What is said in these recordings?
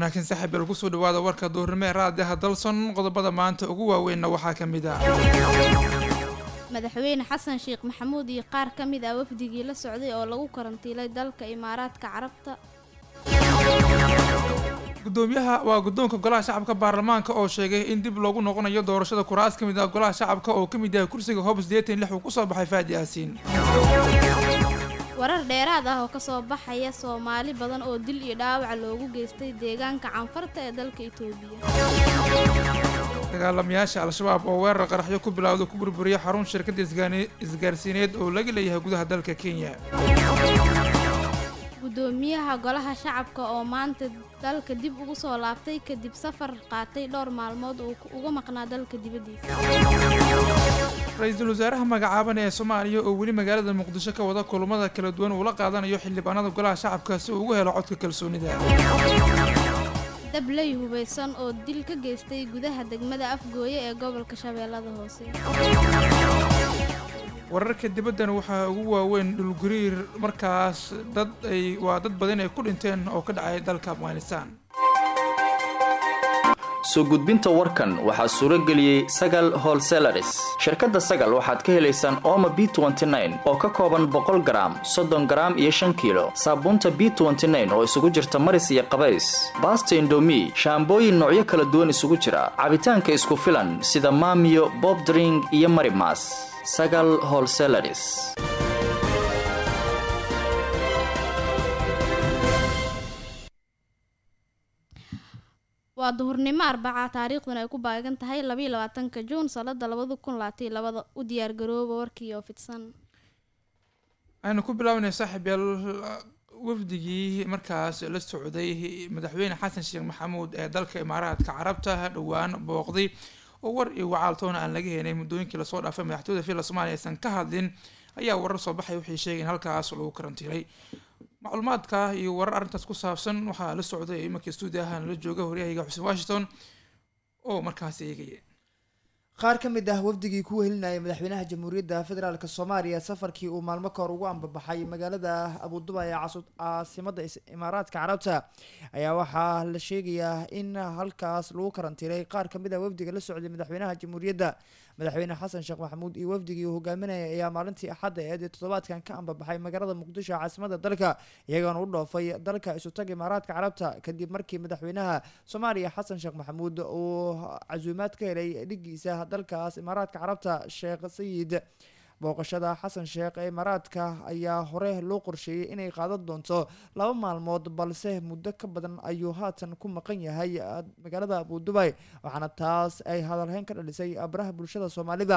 wanaagsan saaxiib el kusoo dhawaada warka duurnimo ee raadiyaha dalson qodobada maanta ugu waaweynna waxaa ka mid ah madaxweyne xasan sheekh maxamuud iyo qaar ka mid ah wafdigii la socday oo lagu karantiilay dalka imaaraadka carabta gudoomiyaha waa guddoonka golaha shacabka baarlamaanka oo sheegay in dib loogu noqonayo doorashada kuraas ka mid ah golaha shacabka oo ka mid yahay kursiga hoob sideetan lix uu kusoo baxay faadi yaasiin warar dheeraad ah oo kasoo baxaya soomaali badan oo dil iyo dhaawac loogu geystay deegaanka canfarta ee dalka itoobiya dagaalamayaasha al-shabaab oo weerar qaraxyo ku bilowda ku burburiya xarun shirkadda isgaarsiineed oo laga leeyahay gudaha dalka kenya gudoomiyaha golaha shacabka oo maanta dalka dib ugu soo laabtay kadib safar qaatay dhowr maalmood uu uga maqnaa dalka dibaddiisa ra-iisul wasaaraha magacaaban ee soomaaliya oo weli magaalada muqdisho ka wada kulmada kala duwan uu la qaadanayo xildhibaanada golaha shacabka si uu ugu helo codka kalsoonida dabley hubaysan oo dil ka geystay gudaha degmada afgooye ee gobolka shabeellada hoose wararka dibaddan waxaa ugu waaweyn dhulgariir markaas dad ay waa dad badan ay ku dhinteen oo ka dhacay dalka afghanistan soo gudbinta warkan waxaa suuro geliyey sagal holselaris shirkadda sagal waxaad ka helaysaan ooma b oo ka kooban boqol garaam soddon garaam iyo shan kiilo saabuunta b oo isugu jirta maris iyo qabays baasta indomi shaambooyin noocyo kala duwan isugu jira cabitaanka isku filan sida maamiyo bobdring iyo marimas sagal holselaris waa duhurnimo arbaca taariikhduna ay ku baagan tahay labaiyo labaatanka juun sanada labada kun labaataiyo labada u diyaargarooba warkii oo fidsan aynu ku bilaabanay saaxiib yaal wafdigii markaas la socday madaxweyne xasan sheekh maxamuud ee dalka imaaraadka carabta dhowaan booqday oo war iyo wacaaltoona aan laga helay muddooyinkii lasoo dhaafay madaxtooyda villa soomaaliya aysan ka hadlin ayaa warar soo baxay waxay sheegeen halkaas lagu karantiilay macluumaadka iyo warar arrintaas ku saabsan waxaa la socday imankii stuudiahan la jooga horyahayga xuseen washington oo markaas eegaya qaar ka mid ah wafdigii ku wehelinayay madaxweynaha jamhuuriyadda federaalk soomaaliya safarkii uu maalmo ka hor ugu ambabaxay magaalada abuduba ee caasimada imaaraadka carabta ayaa waxaa la sheegayaa in halkaas lagu karantiilay qaar kamid ah wafdiga la socday madaxweynaha jamhuuriyadda madaxweyne xasan sheekh maxamuud iyo wafdigii uu hogaaminaya ayaa maalintii axadda eed ee toddobaadkan ka ambabaxay magaalada muqdisho caasimada dalka iyagoona u dhoofay dalka isutag imaaraadka carabta kadib markii madaxweynaha soomaaliya xasan sheekh maxamuud uu casuumaad ka helay dhigiisa dalkaas imaaraadka carabta sheekh sayid booqashada xasan sheekh ee imaaraadka ayaa hore loo qorsheeyey inay qaadan doonto laba maalmood balse muddo ka badan ayuu haatan ku maqan yahay magaalada abudubay waxaana taas ay hadalhayn ka dhalisay abraha bulshada soomaalida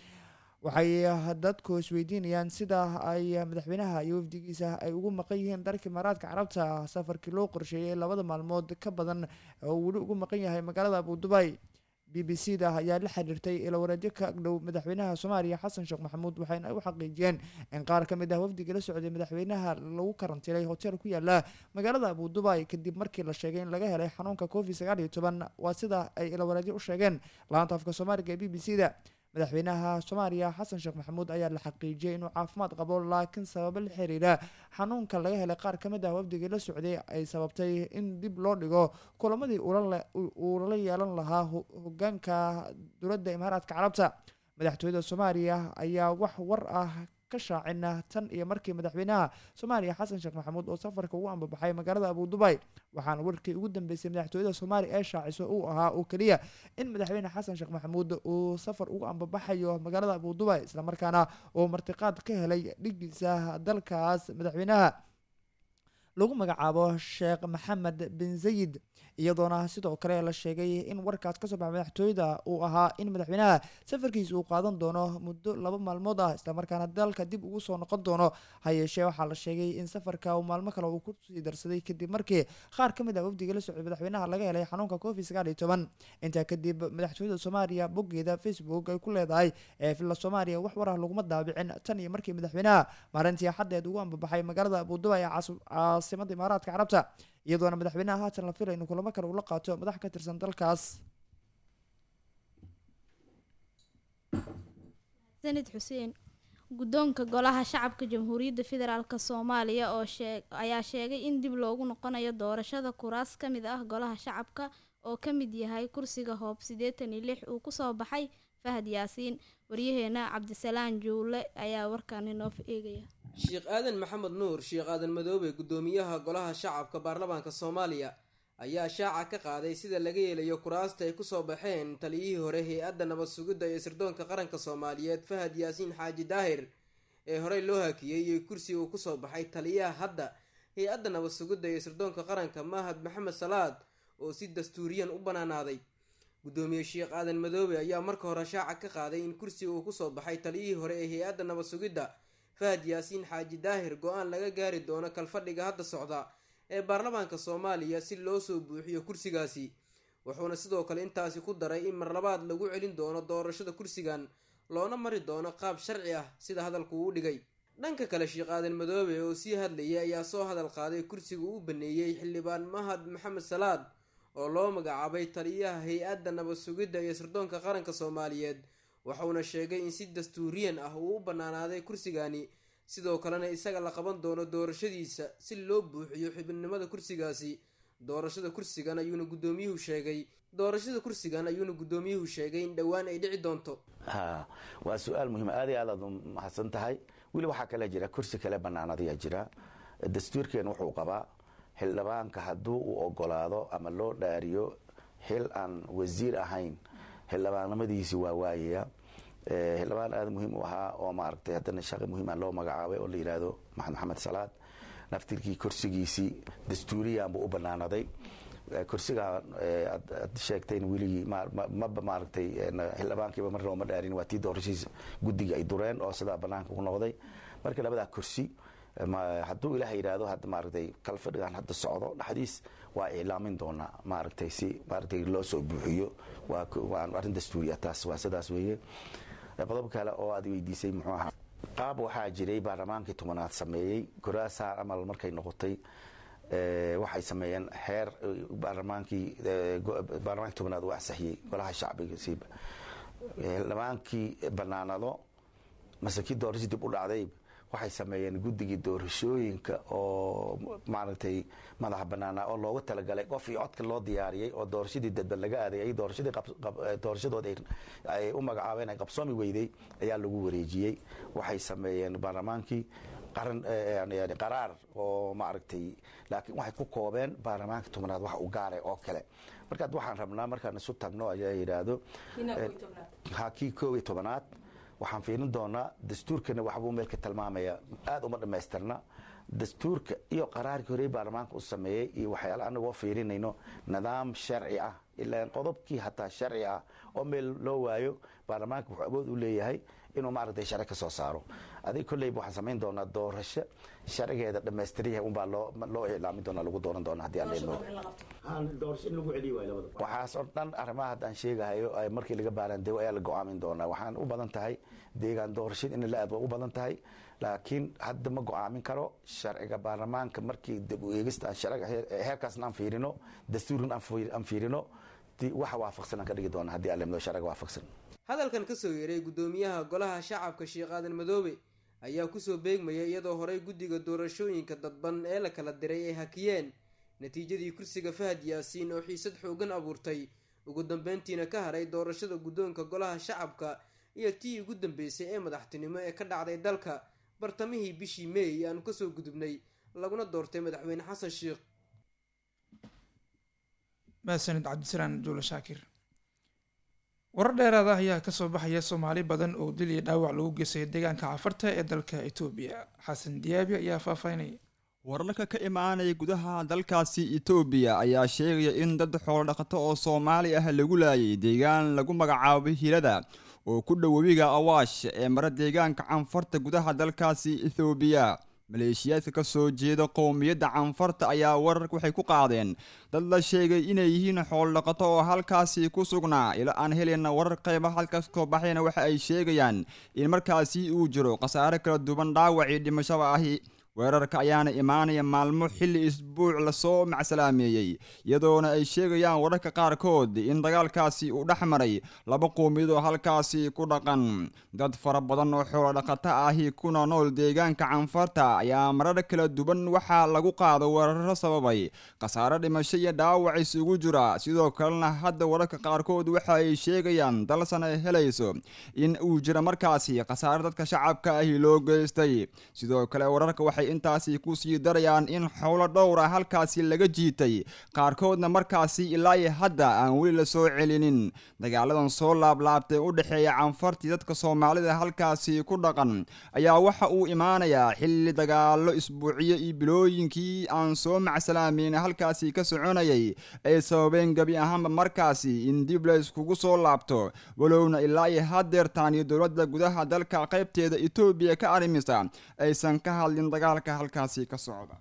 waxay dadku isweydiinayaan sida ay madaxweynaha iyo wafdigiisa ay ugu maqan yihiin dalka imaaraadka carabta safarkii loo qorsheeyey labada maalmood ka badan oo weli ugu maqan yahay magaalada abudubay b b c da ayaa la xiriirtay ilawareedyo ka agdhow madaxweynaha soomaaliya xasan sheekh maxamuud waxayna u xaqiijiyeen in qaar ka mid ah wafdiga la socday madaxweynaha lagu karantiilay hotel ku yaala magaalada abudubay kadib markii la sheegay in laga helay xanuunka covid sagaal iyo toban waa sida ay ilawareedyo u sheegeen laanta afka soomaaliga ee b b c da madaxweynaha soomaaliya xasan sheekh maxamuud ayaa la xaqiijiyay inuu caafimaad qabo laakiin sababo la xiriira xanuunka laga helay qaar ka mid ah wafdigii la socday ay sababtay in dib loo dhigo kulamadii uu lala yeelan lahaa hogaanka dowladda imaaraadka carabta madaxtooyada soomaaliya ayaa wax war ah ka shaacina tan iyo markii madaxweynaha soomaaliya xasan sheekh maxamuud oo safarka ugu ambabaxay magaalada abudubay waxaana warkii ugu dambeysay madaxtooyada soomaaliya ee shaaciso uu ahaa oo keliya in madaxweyne xasan sheekh maxamuud uu safar ugu ambabaxayo magaalada abudubay islamarkaana uu martiqaad ka helay dhigiisa dalkaas madaxweynaha lagu magacaabo sheekh maxamed bin zayid iyadoona sidoo kale la sheegay in warkaas kasoo baxa madaxtooyada uu ahaa in madaxweynaha safarkiisa uu qaadan doono muddo laba maalmood ah islamarkaana dalka dib ugu soo noqon doono ha yeeshee waxaa la sheegay in safarka uu maalmo kale uu kusii darsaday kadib markii qaar ka mid ah wafdiga la socday madaxweynaha laga helay xanuunka covid sagaal iyo toban intaa kadib madaxtooyada soomaaliya boggeeda facebook ay ku leedahay ee villa soomaaliya wax war ah laguma daabicin tan iyo markii madaxweynaha maalintii xaddeed ugu ambabaxay magaalada abuduba ee caasimada imaaraadka carabta iyadoona madaxweynaha haatan la filay inuu kulamo kale ula qaato madax ka tirsan dalkaas sanid xuseen guddoonka golaha shacabka jamhuuriyadda federaalk soomaaliya oo shee ayaa sheegay in dib loogu noqonayo doorashada kuraas ka mid ah golaha shacabka oo ka mid yahay kursiga hoob siddeetan iyo lix uu kusoo baxay fahad yaasiin waryaheena cabdisalaan juule ayaa warkaan inoo eegaya sheekh aadan maxamed nuur sheekh aadan madoobe guddoomiyaha golaha shacabka baarlamaanka soomaaliya ayaa shaaca ka qaaday sida laga yeelayo kuraasta ay kusoo baxeen taliyihii hore hay-adda nabad sugidda iyo sirdoonka qaranka soomaaliyeed fahad yaasiin xaaji daahir ee horey loo hakiyey iyo kursiga uu kusoo baxay taliyaha hadda hay-adda nabad sugidda iyo sirdoonka qaranka mahad maxamed salaad oo si dastuuriyan u banaanaaday guddoomiye sheekh aadan madoobe ayaa marka hore shaaca ka qaaday in kursiga uu kusoo baxay taliyihii hore ee hay-adda nabad sugidda fahad yaasiin xaaji daahir go-aan laga gaari doono kalfadhiga hadda socda ee baarlamaanka soomaaliya si loo soo buuxiyo kursigaasi wuxuuna sidoo kale intaasi ku daray in mar labaad lagu celin doono doorashada kursigan loona mari doono qaab sharci ah sida hadalku uu dhigay dhanka kale sheekh aadan madoobe oo sii hadlayay ayaa soo hadal qaaday kursiga uu baneeyey xildhibaan mahad maxamed salaad oo loo magacaabay taliyaha hay-adda nabad sugidda iyo sirdoonka qaranka soomaaliyeed waxauna sheegay in si dastuuriyan ah uu u banaanaaday kursigani sidoo kalena isaga la qaban doono doorashadiisa si loo buuxiyo xubinimada kursigaasi doorashada kursigan ayuuna guddoomiyuhu sheegay doorashada kursigan ayuuna guddoomiyuhu sheegay in dhowaan ay dhici doonto ha waa su-aal muhiim aad iyo aad aad u mahadsan tahay weli waxaa kale jira kursi kale banaanadayaa jira dastuurkeen wuxuu qabaa xildhibaanka hadduu uu ogolaado ama loo dhaariyo xil aan wasiir ahayn xildhibaannimadiisi waa waayaya xildhibaan aada muhiim u ahaa oo maaragtay haddana shaqi muhiima loo magacaabay oo la yidhaahdo maxamed maxamed salaad naftirkii kursigiisii dastuuriyanbuu u banaanaday kursigaa aad sheegtayn weligii maba maaragtay xildhibaankiiba mar looma dhaarin waa tii doorashiisa guddiga ay dureen oo sidaa banaanka ku noqday marka labadaa kursi hadduu ilaah yidhaahdo hadda maaragtay kalfadhigan hadda socdo dhexdiis waa iclaamin doonaa maaragtay si maaragtay loo soo buuxiyo waa arrin dastuuriya taas waa sidaas weeye qodob kale oo aad weydiisay muxuu ahaa qaab waxaa jiray baarlamaankii tobanaad sameeyey goraasaar amal markay noqotay waxay sameeyeen xeer baarlamaankii baarlamaanki tobanaad uu ansaxiyey golaha shacbiga siiba xildhibaankii banaanado mase kii doorashii dib u dhacday waxay sameeyeen guddigii doorashooyinka oo maaragtay madaxa banaana oo loogu talagalay qof iyo codka loo diyaariyey oo doorashadii dadban laga aaday doorashadii doorashadood ay u magacaabeen ay qabsoomi weyday ayaa lagu wareejiyey waxay sameeyeen baarlamaankii qaran qaraar oo maaragtay laakiin waxay ku koobeen baarlamaanka tobnaad wax u gaaray oo kale markaad waxaan rabnaa markaan isu tagno ayaa yidhaahdo ha kii koob iyo tobanaad waxaan fiirin doonaa dastuurkana waxbuu meelka tilmaamaya aada uma dhammaystirna dastuurka iyo qaraarkii horey baarlamaanka u sameeyey iyo waxyaale anagoo fiirinayno nidaam sharci ah ilaa qodobkii hataa sharci ah oo meel loo waayo baarlamaanka wuxuu awood u leeyahay inuu maaragtay sharci ka soo saaro adig kolleyba waxaan samayn doonaa doorasho sharcigeeda dhammaystiryahay unbaa loo loo iclaamin doonaa lagu dooran doona haddii aan leedmo waxaas oo dhan arrimaha haddaan sheegahayo markii laga baaraandego ayaa la go-aamin doonaa waxaan u badan tahay deegaan doorashada in la aad waa u badan tahay laakiin hadda ma go-aamin karo sharciga baarlamaanka markii dib u eegista sharciga heerkaasna aan fiirino dastuurin aan fiirino waxa waafaqsan aan ka dhigi doona haddii aan leedmo sharciga waafaqsan hadalkan kasoo yeeray guddoomiyaha golaha shacabka sheekh aadan madoobe ayaa kusoo beegmaya iyadoo horey guddiga doorashooyinka dadban ee la kala diray ay hakiyeen natiijadii kursiga fahad yaasiin oo xiisad xoogan abuurtay ugu dambeyntiina ka haray doorashada guddoonka golaha shacabka iyo tii ugu dambeysay ee madaxtinimo ee ka dhacday dalka bartamihii bishii meey aanu kasoo gudubnay laguna doortay madaxweyne xasan sheekh mahadsanid cabdisalaan juule shaakir warar dheeraada ayaa kasoo baxaya soomaali badan oo dil iyo dhaawac lagu geysay deegaanka cafarta ee dalka etoobiya xasan diyaabi ayaa faahfaahinaya wararka ka imaanaya gudaha dalkaasi etoobiya ayaa sheegaya in dad xoolodhaqato oo soomaali ah lagu laayay deegaan lagu magacaabay hilada oo ku dhow webiga awaash ee mara deegaanka canfarta gudaha dalkaasi ethoobiya maleeshiyaadka ka soo jeeda qowmiyadda canfarta ayaa wararka waxay ku qaadeen dad la sheegay inay yihiin xoolodhaqato oo halkaasi ku sugnaa ila aan helina warar qeyba halkaas koo baxayna waxa ay sheegayaan in markaasi uu jiro khasaare kala duwan dhaawacii dhimashada ahi weerarka ayaana imaanaya maalmo xilli isbuuc lasoo macsalaameeyey iyadoona ay sheegayaan wararka qaarkood in dagaalkaasi uu dhex maray laba qoomiyad oo halkaasi ku dhaqan dad fara badan oo xoolo dhaqato ahi kuna nool deegaanka canfarta ayaa marar kala duwan waxaa lagu qaado weeraro sababay khasaare dhimasho iyo dhaawac isugu jira sidoo kalena hadda wararka qaarkood waxa ay sheegayaan dalsan ay helayso in uu jira markaasi khasaare dadka shacabka ahi loo geystay sidoo kale wararka waxay intaasi ku sii darayaan in xowlo dhowra halkaasi laga jiitay qaarkoodna markaasi ilaa hadda aan weli la soo celinin dagaaladan soo laablaabtay u dhexeeya canfartii dadka soomaalida halkaasi ku dhaqan ayaa waxa uu imaanayaa xilli dagaalo isbuuciyo iyo bilooyinkii aan soo macsalaameyn halkaasi ka soconayay ay sababeen gebi ahaanba markaasi in dib la iskugu soo laabto walowna ilaa iyo hadeertaan iyo dowladda gudaha dalka qaybteeda etoobiya ka arrimisa aysan ka hadlin dagaalka halkaasi ka socda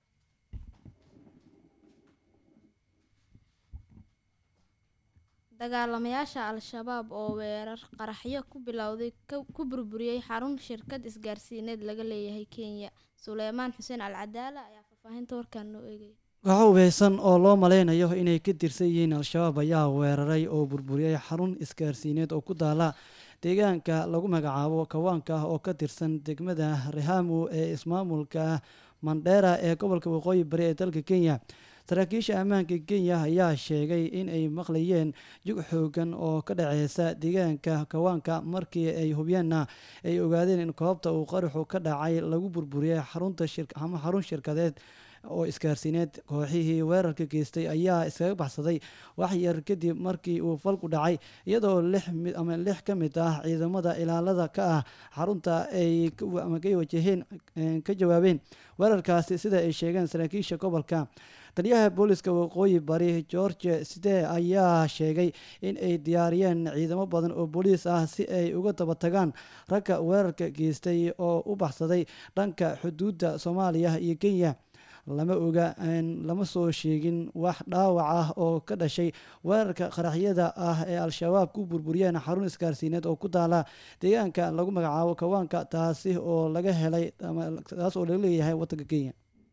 dagaalamayaasha al-shabaab oo weerar qaraxyo ku bilowday ku burburiyey xarun shirkad isgaarsiineed laga leeyahay kenya suleymaan xuseen al cadaala ayaa faahfaahinta warkaan noo eegaya kooxo hubeysan oo loo maleynayo inay ka tirsan yihiin al-shabaab ayaa weeraray oo burburiyey xarun isgaarsiineed oo ku daala deegaanka lagu magacaabo kawaanka oo ka tirsan degmada rehamu ee ismaamulka mandheera ee gobolka waqooyi bari ee dalka kenya saraakiisha ammaanka kenya ayaa sheegay in ay maqlayeen jug xoogan oo ka dhaceysa deegaanka kawaanka markii ay hubiyeenna ay ogaadeen in koobta uu qaraxu ka dhacay lagu burburiyey xarunta ama xarun shirkadeed oo isgaarsiineed kooxihii weerarka geystay ayaa iskaga baxsaday wax yar kadib markii uu falku dhacay iyadoo lix mid ama lix ka mid ah ciidamada ilaalada ka ah xarunta ay ama ka wajaheen ka jawaabeen weerarkaasi sida ay sheegeen saraakiisha gobolka taliyaha booliska waqooyi bari george sidee ayaa sheegay in ay diyaariyeen ciidamo badan oo booliis ah si ay uga daba tagaan ragga weerarka geystay oo u baxsaday dhanka xuduudda soomaaliya iyo kenya lama oga lama soo sheegin wax dhaawac ah oo ka dhashay weerarka qaraxyada ah ee al-shabaab ku burburiyeen xarun isgaarsiineed oo ku taala deegaanka lagu magacaabo kawaanka taasi oo laga helay taas oo laga leeyahay wadanka kenya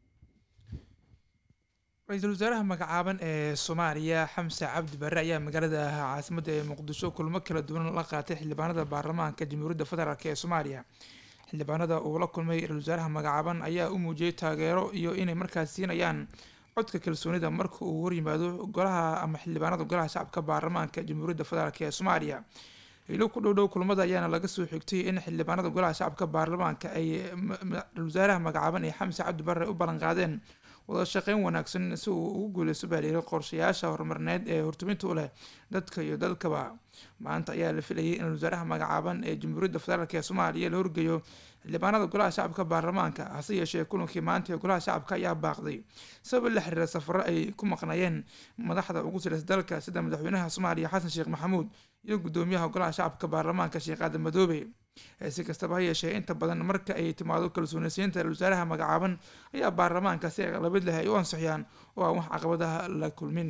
ra-iisul wasaaraha magacaaban ee soomaaliya xamse cabdi barre ayaa magaalada caasimadda ee muqdisho kulmo kala duwan la qaatay xildhibaanada baarlamaanka jamhuuriyadda federaalk ee soomaaliya xildhibaanada uu la kulmay ra-isul wasaaraha magacaaban ayaa u muujiyey taageero iyo inay markaas siinayaan codka kalsoonida marka uu horyimaado golaha ama xildhibaanada golaha shacabka baarlamaanka jamhuuriyadda federaalk ee soomaaliya ilo ku dhowdhow kulmada ayaana laga soo xigtay in xildhibaanada golaha shacabka baarlamaanka ay ra-isul wasaaraha magacaaban ee xamse cabdi barre u ballan qaadeen wada shaqeyn wanaagsan si uu ugu guuleysto baa layiri qorshayaasha horumarineed ee hortuminta u leh dadka iyo dalkaba maanta ayaa la filayay in wasaaraha magacaaban ee jamhuuriyadda federaalk ee soomaaliya la horgeeyo xildhibaanada golaha shacabka baarlamaanka hase yeeshee kulankii maanta ee golaha shacabka ayaa baaqday sabab la xiriira safaro ay ku maqnayeen madaxda ugu sareysa dalka sida madaxweynaha soomaaliya xasan sheekh maxamuud iyo gudoomiyaha golaha shacabka baarlamaanka sheekh aadan madoobe si kastaba ha yeeshee inta badan marka ay timaado kalsoonisiinta ra-isul wasaaraha magacaaban ayaa baarlamaanka si aqlabad leh ay u ansixiyaan oo aan wax caqabadaha la kulmin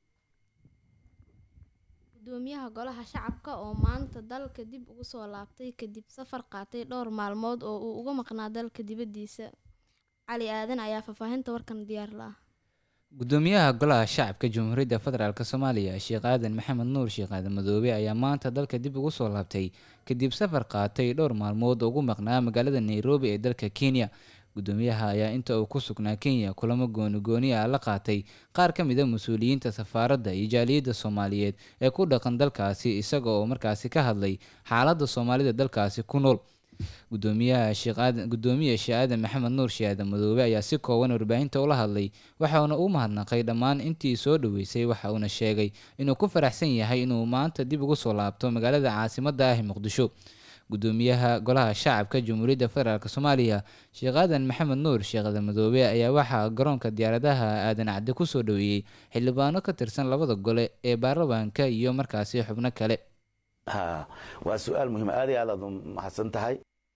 gudoomiyaha golaha shacabka oo maanta dalka dib ugu soo laabtay kadib safar qaatay dhowr maalmood oo uu uga maqnaa dalka dibaddiisa cali aadan ayaa faahfaahinta warkan diyaar la ah gudoomiyaha golaha shacabka jamhuuriyadda federaalk soomaaliya sheekh aadan maxamed nuur sheekh aadan madoobe ayaa maanta dalka dib ugu soo laabtay kadib safar qaatay dhowr maalmood oo ugu maqnaa magaalada nairobi ee dalka kenya gudoomiyaha ayaa inta uu ku sugnaa kenya kulamo gooni gooni ah la qaatay qaar ka mid a mas-uuliyiinta safaaradda iyo jaaliyadda soomaaliyeed ee ku dhaqan dalkaasi isaga oo markaasi ka hadlay xaaladda soomaalida dalkaasi ku nool gudoomiyaha sheekaadan gudoomiye sheekh aadan maxamed nuur sheekh aadan madoobe ayaa si kooban warbaahinta ula hadlay waxauna u mahadnaqay dhammaan intii soo dhoweysay waxa uuna sheegay inuu ku faraxsan yahay inuu maanta dib ugu soo laabto magaalada caasimadda ah ee muqdisho gudoomiyaha golaha shacabka jamhuuriyadda federaalk soomaaliya sheekh aadan maxamed nuur sheekh aadan madoobe ayaa waxaa garoonka diyaaradaha aadan cadde kusoo dhoweeyey xildhibaano ka tirsan labada gole ee baarlamaanka iyo markaasi xubno kale ha waa su-aal muhiim aad iyo aad aad u mahadsan tahay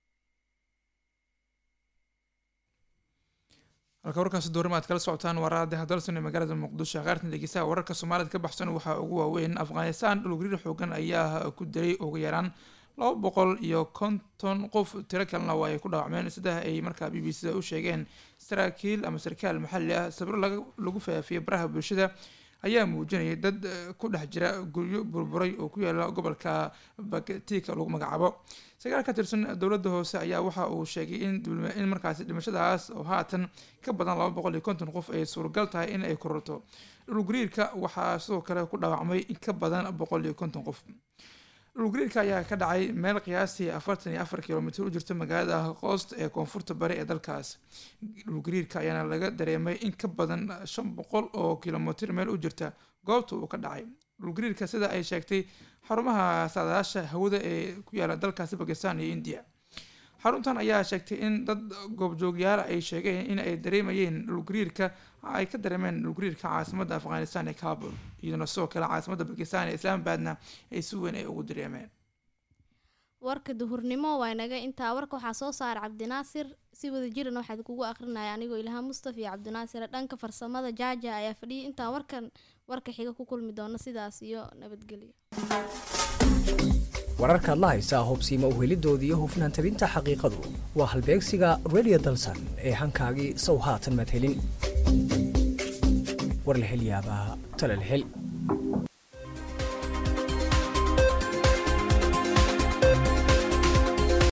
halka warkaasi doorima aad kala socotaan waraada hadalsan ee magaalada muqdisho qaartan dhegeystaha wararka soomaalida ka baxsan waxaa ugu waaweyn afghanistan dhulgariir xoogan ayaa ku dilay ugu yaraan laba boqol iyo konton qof tiro kalena waa ay ku dhaawacmeen sida ay markaa b b c da u sheegeen saraakiil ama sarkaal maxalli ah sabiro lagu faafiyey baraha bulshada ayaa muujinayay dad ku dhex jira guryo burburay oo ku yaala gobolka bagtika lagu magacaabo sagaal ka tirsan dowladda hoose ayaa waxa uu sheegay in in markaasi dhimashadaas oo haatan ka badan laba boqol iyo konton qof ay suuragal tahay in ay kororto dhulgariirka waxaa sidoo kale ku dhaawacmay in ka badan boqol iyo konton qof dhulgariirka ayaa ka dhacay meel qiyaastii afartan iyo afar kilomitr u jirta magaalada qoost ee koonfurta bari ee dalkaas dhulgariirka ayaana laga dareemay in ka badan shan boqol oo kilomitr meel u jirta goobta uu ka dhacay dhulgariirka sida ay sheegtay xarumaha saadaasha hawada ee ku yaala dalkaasi bakistan iyo india xaruntan ayaa sheegtay in dad goobjoogyaala ay sheegeen in ay dareemayeen dhulgariirka ay ka dareemeen dhulgariirka caasimadda afghanistan ee kabul iyaduna sidoo kale caasimadda bakistan ee islaamabadna ay si weyn ay ugu dareemeen warka duhurnimo waa inaga intaa warka waxaa soo saara cabdinaasir si wada jiran waxaad kugu akrinaya anigoo ilhaan mustafa iyo cabdinaasir dhanka farsamada jaaja ayaa fadhiyay intaa warkan warka xiga ku kulmi doono sidaas iyo nabadgelyo wararkaad la haysaa hubsiima uhelidooda iyo hufnaan tabinta xaqiiqadu waa halbeegsiga redio dalsan ee hankaagii sow haatan madhelin war la hel yaabaa tale la hel